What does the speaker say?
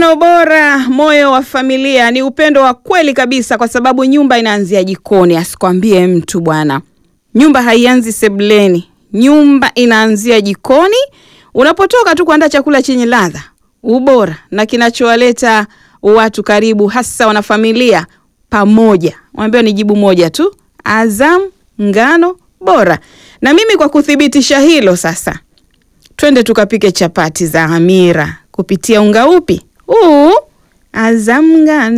Ngano bora, moyo wa familia, ni upendo wa kweli kabisa, kwa sababu nyumba inaanzia jikoni. Asikwambie mtu bwana, nyumba haianzi sebuleni, nyumba inaanzia jikoni. Unapotoka tu kuandaa chakula chenye ladha, ubora na kinachowaleta watu karibu, hasa wanafamilia pamoja. Waambiwa ni jibu moja tu, Azam ngano bora. Na mimi kwa kuthibitisha hilo sasa twende tukapike chapati za hamira kupitia unga upi huu? Azam ngano.